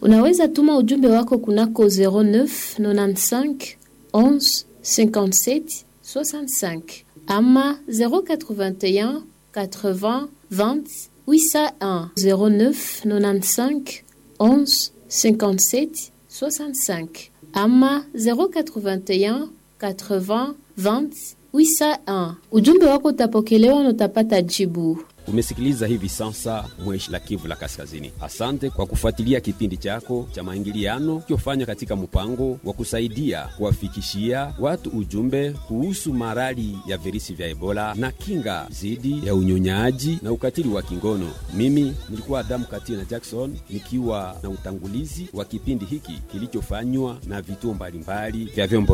Unaweza tuma ujumbe wako kunako 09 95 11 57 65 ama 081 80 20 801 09 95 11 57 65 ama 081 80 20 801. Ujumbe wako utapokelewa na utapata jibu. Umesikiliza hivi sasa Mweshi la Kivu la Kaskazini. Asante kwa kufuatilia kipindi chako cha maingiliano kiofanya katika mpango wa kusaidia kuwafikishia watu ujumbe kuhusu marali ya virusi vya Ebola na kinga dhidi ya unyonyaji na ukatili wa kingono. Mimi nilikuwa Adamu Katina Jackson nikiwa na utangulizi wa kipindi hiki kilichofanywa na vituo mbalimbali vya vyombo